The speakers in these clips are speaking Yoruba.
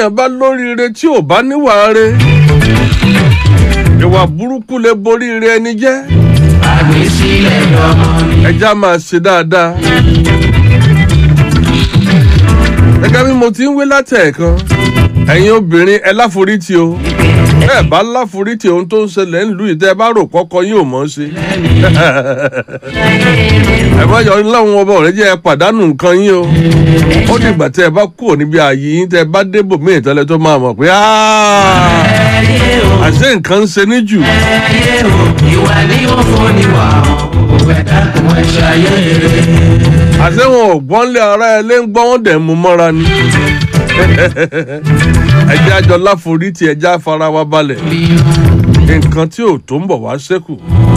béèyàn bá lóríire tí ò bá níwà re ìwà burúkú lè borí ire ẹni jẹ́ àgbésílẹ̀ lọ́mọ ni. ẹja máa ṣe dáadáa. gẹ́gẹ́ bí mo ti ń wí látẹ̀ẹ̀kan ẹ̀yin obìnrin ẹ láforítì o bẹ́ẹ̀ bá láforítì ohun tó ń ṣẹlẹ̀ ńlú ìtẹ́ ẹ bá rò kọ́kọ́ yín ò mọ̀ ọ́ ṣe. ẹ má yọ láwọn ọba ọ̀rẹ́ jẹ́ ẹ pàdánù nǹkan yín o ó dìgbà tẹ́ ẹ bá kúrò níbi ààyè yín tẹ́ ẹ bá débò mí ìtẹ́lẹ̀ tó máa mọ̀ pé "Ah, ẹyẹ o àṣé nǹkan ń ṣe ní jù. ẹyẹ o ìwà ni ó fún ni wà ó ẹ̀dá kò mọ̀ ṣayé rẹ̀. àṣé wọn ò gbọ́n lé ara ẹ lé ń gbọ́ wọn dẹ̀ mú mọ́ra ni. ẹjẹ́ àjọ láforítì ẹjẹ́ àfara wa balẹ̀ nǹkan tí ò tó ń bọ̀ wá ṣẹ́kù.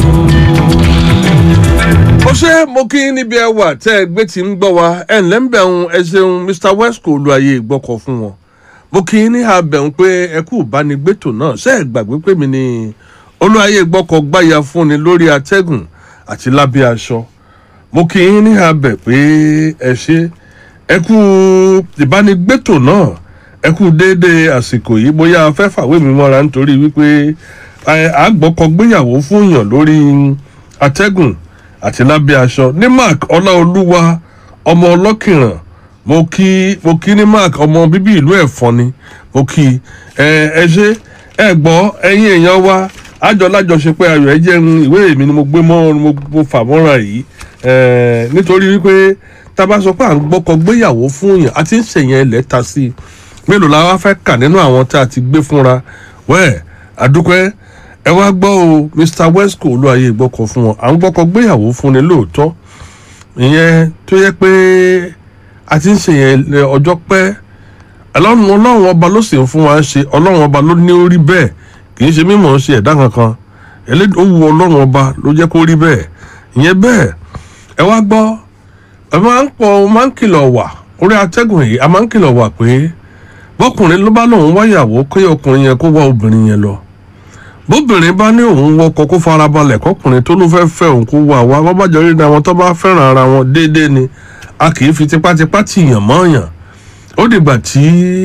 ó ṣe mo kí yín níbi ẹwà tẹ́ ẹ gbé tí ń gbọ́ wa ẹ̀ ǹlẹ́ ń bẹ̀rùn ẹ ṣeun mr wesco olùwàyè ìgbọ́kọ̀ fún wọn. mo kí yín ní àbẹ̀rùn pé ẹ kú ìbánigbétò náà ṣe é gbàgbé pé mi ni olùwàyè ìgbọ́kọ̀ gbáya fúnni lórí atẹ́gùn àti lábẹ́ aṣọ mo kí yín ní abẹ pé ẹ ṣe ẹ kú ìbánigbétò náà ẹ kú déédéé àsìkò yìí bóyá fẹ́ fàwé mi mọ́ra nítorí wípé ẹ, àgbọ́kọ̀gbéyàwó fún yàn lórí atẹ́gùn àti lábẹ́ aṣọ ní mark ọláolúwa ọmọ ọlọ́kìràn mo kí mo kí ní mark ọmọ bíbí ìlú ẹ̀fọn ni mo kí ẹ ẹ ṣe ẹ gbọ́ ẹ̀yin èèyàn wa àjọ lájọṣepẹ́ ayọ̀ ẹ jẹ́ ń ìwé mi ni mo gbé mọ́ mo mo fà mọ́ra yìí Eh, nítorí wípé tá a bá sọ pé à ń gbọ́kọ gbéyàwó fún yàn àti ń ṣèyàn ilẹ̀ ta sí i mélòó la wá fẹ́ kà nínú àwọn tá a ti gbé fúnra wẹ́ẹ̀ àdúpẹ́ ẹ wá gbọ́ o mr wesco olúwaye gbọ́kọ fún wọn à ń gbọ́kọ gbéyàwó fún ni lóòótọ́ ìyẹn tó yẹ pé a ti ń ṣèyàn ilẹ̀ ọjọ́ pẹ́ ọlọ́run ọlọ́run ọba ló sì ń fún wa ṣe ọlọ́run ọba ló ní ó rí bẹ́ẹ̀ kì í ṣe mímọ̀ ṣe ẹ̀dá kankan ẹlẹ́dàá ó wu ọlọ́run ọba ló jẹ́ kó rí bẹ́ẹ̀ ìyẹn bẹ́ẹ̀ ẹ wá gbọ́ ẹ máa ń pọ̀ máa ń kìlọ̀ wà orí atẹ́gùn yìí a máa ń kìlọ̀ wà pé bọ́kùnrin ló bá lòun wáyàwó kí ọkùnrin yẹn kó wá obìnrin yẹn lọ bóbìnrin bá ní òun wọkọ kó farabalẹ̀ kọkùnrin tó ló fẹ́ẹ́ fẹ́ òun kó wà wá wọ́n bá jọ rí àwọn tó bá fẹ́ràn ara wọn déédéé ni a kì í fi tipátipá tìyàn mọ́ọ̀yàn ó dìgbà tí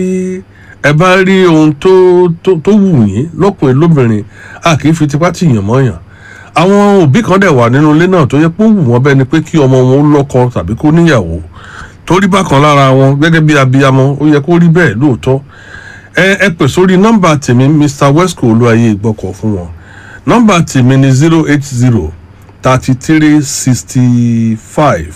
ẹ bá rí ohun tó tó tó wù yín lọ́kùnrin lóbìnrin a kì í fi tipá tìyàn mọ́ọ̀yàn àwọn òbí kan dẹ̀ wà nínú ilé náà tó yẹ pé ó wù wọ́n bẹ́ẹ̀ ni pé kí ọmọ wọn ó lọ́kọ tàbí kó níyàwó torí bákan lára wọn gẹ́gẹ́ bí abiyamọ ó yẹ kó rí bẹ́ẹ̀ lóòótọ́ ẹ ẹ pè sórí nọ́mbà tèmi mr wesco olúwayé ìgbọ́kọ̀ fún wọn nọ́mbà tèmi ni zero eight zero thirty three sixty five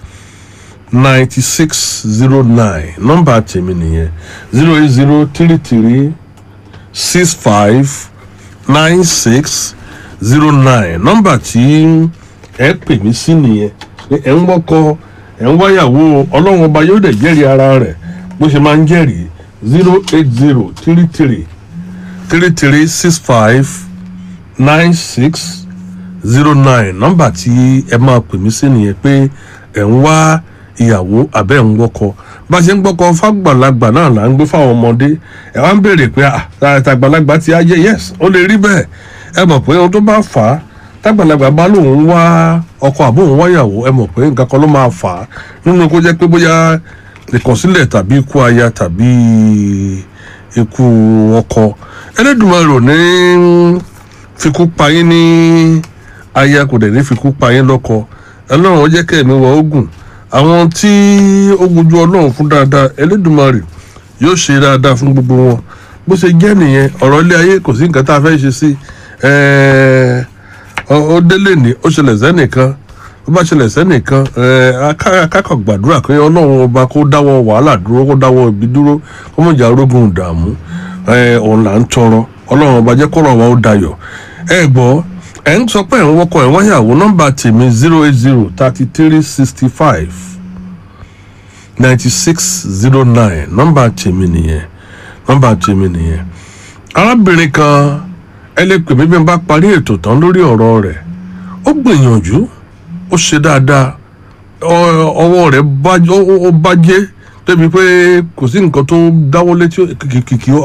ninety six zero nine nọ́mbà tèmi nìyẹn zero eight zero three three six five nine six zero nine nọ́mbà tí ẹ pè mí sí nìyẹn pé ẹ ń wọ́kọ ẹ ń wáyàwó ọlọ́run ọba yóò dẹ̀ jẹ́rìí ara rẹ̀ bó ṣe máa ń jẹ́rìí zero eight zero three three three three six five nine six zero nine nọ́mbà tí ẹ máa pè mí sí nìyẹn pé ẹ ń wá ìyàwó àbẹ́ ń wọ́kọ bá a ṣe ń gbọ́kọ fàgbàlagbà náà là ń gbé fáwọn ọmọdé ẹ wá ń béèrè pé àtàgbàlagbà ti ayé yes ó lè rí bẹ́ẹ̀ ẹ mọ̀ pé ohun tó bá fà á tágbàlagbà bá lòun wá ọkọ àbóhùn wáyàwó ẹ mọ̀ pé nǹkan kan ló máa fà á nínú kó jẹ́ pé bóyá ìkọ̀sílẹ̀ tàbí ikú aya tàbí ikú ọkọ ẹlẹ́dùnmarò ní fikú payín ní aya kò dẹ̀ ní fikú payín lọ́kọ ọlọ́run ó jẹ́ kẹ́mi wọ ogun àwọn tí ó gbojú ọlọ́run fún dáadáa ẹlẹ́dùnmarè yóò ṣe dáadáa fún gbogbo wọn bó ṣe jẹ́ nìyẹn ọ̀rọ̀ ilé ayé kò sí nǹkan tá a fẹ́ ṣe sí ó délé ní ó ṣẹlẹ̀ sẹ́nìkan ó bá ṣẹlẹ̀ sẹ́nìkan akákọ̀ gbàdúrà pé ọlọ́run ọba kó dáwọ́ wàhálà dúró kó dáwọ́ ibi dúró kó mọ̀ jà orógun ìdààmú òun là ń tọrọ ọlọ́run ọba jẹ́ kọ́rọ̀ wa ó dayọ̀ ẹ gbọ́ ẹ̀ ń sọ pé ẹ̀ ń wọ́kọ̀ ẹ̀ wáyàwó nọ́mbà tèmi zero eight zero thirty three sixty five ninety six zero nine nọ́mbà tèmi nìyẹn nọ́mbà tèmi nìyẹn arábìnrin kan ẹ lè pè mí bí n bá parí ètò tán lórí ọ̀rọ̀ rẹ̀ ó gbìyànjú ó ṣe dáadáa ọwọ́ rẹ̀ ó bàjẹ́ débi pé kò sí nǹkan tó dáwọ́ létí kìkì